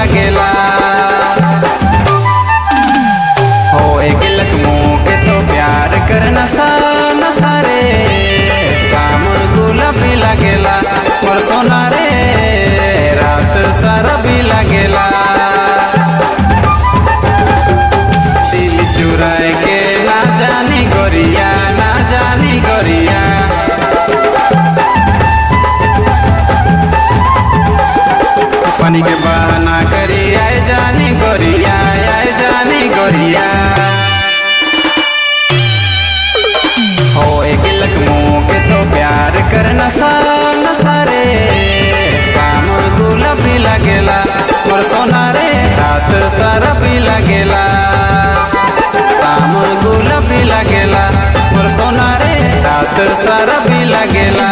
लागेला हो एक लखमो के तो प्यार कर नशा नशा रे शाम गुलाबी लागेला और सोना रे रात सारा भी लागेला दिल चुराए के ना जानी गोरिया ना जानी गोरिया पानी के बहाना करी आए जानी गोरिया आए जानी गोरिया हो एक लखमो के तो प्यार कर नशा नशा रे शाम गुलाबी लागेला और सोना रे रात सारा भी लागेला शाम गुलाबी लागेला और सोना रे रात सारा भी लागेला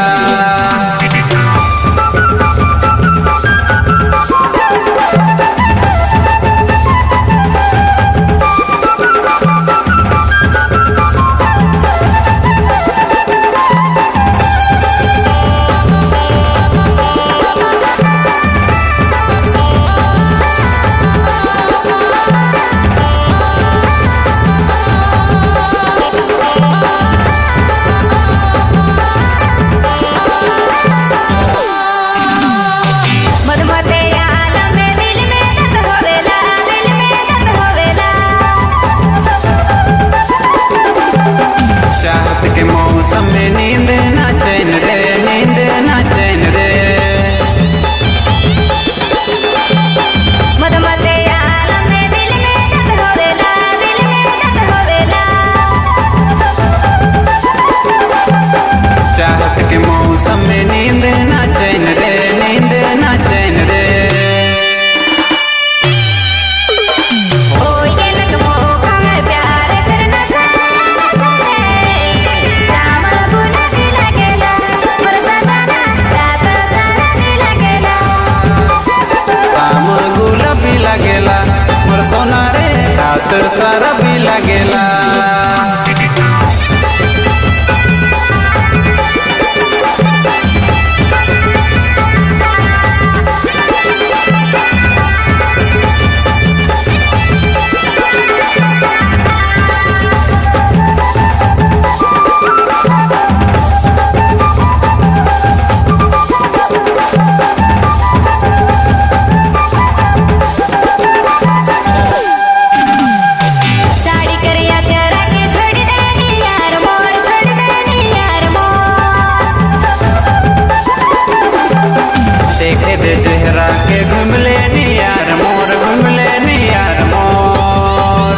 मधुमते आलम में दिल में दर्द होवेला दिल में दर्द होवेला चाहत के मौसम में नींद ना चैन रे नींद ना चैन रे मधुमते आलम में दिल में दर्द होवेला दिल में दर्द होवेला चाहत के मौसम में नींद ना चैन रे नींद ना चैन रे ओ ये लखमो हमें प्यार करना सारा शाम गुलाबी लगेला और सदाना रात सारा भी लगेला शाम गुलाबी लागेला मोर सोना रे रात सारा भी लागेला साड़ी करिया चरा के छोड़ देनी यार मोर छोड़ देनी यार मोर देखे दे चेहरा के घूम लेनी यार मोर घूम लेनी यार मोर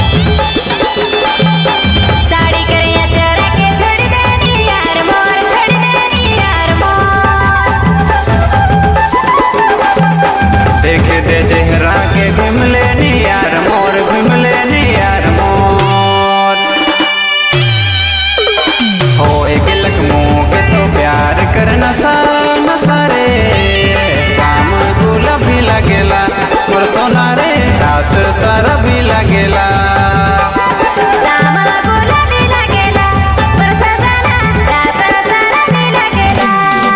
साड़ी करिया चरा के छोड़ देनी यार मोर छोड़ देनी यार मोर देखे दे चेहरा के घूम लेनी यार मोर घूम लेनी यार मोर हो एक लखमो के तो प्यार कर नशा नशा रे शाम गुलाबी लागेला मोर सोना रे रात सारा भी लागेला शाम गुलाबी लगेला और सजना रात सारा भी लगेला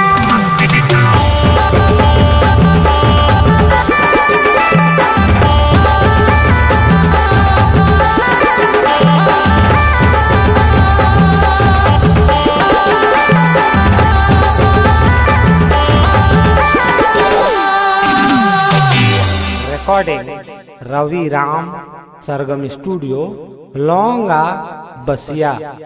recording Ravi Ram Sargam Studio Longa Basia